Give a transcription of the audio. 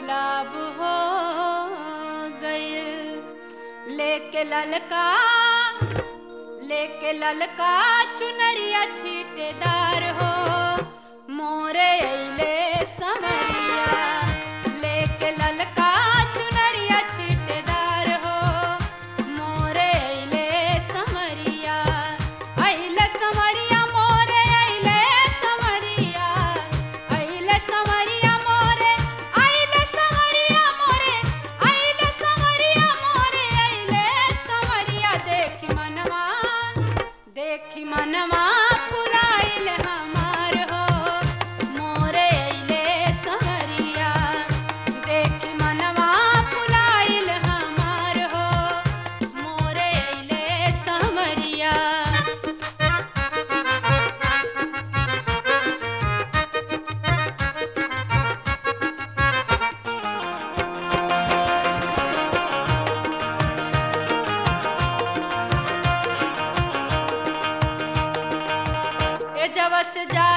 गुलाब हो गइल लेके ललका लेके ललका चुनरिया छीटेदार हो मोरे अइले समरिया लेके ललका चुनरिया छीटेदार हो मोरे अइले समरिया अइले समरिया मोरे अइले समरिया अइले समरिया मोरे अइले समरिया मोरे अइले समरिया मोरे अइले समरिया देखी मनवा देखी मनवा पुराइल हमार हो मोरे अइले समरिया देखी मनवा पुराइल हमार हो मोरे अइले समरिया ए जवस जा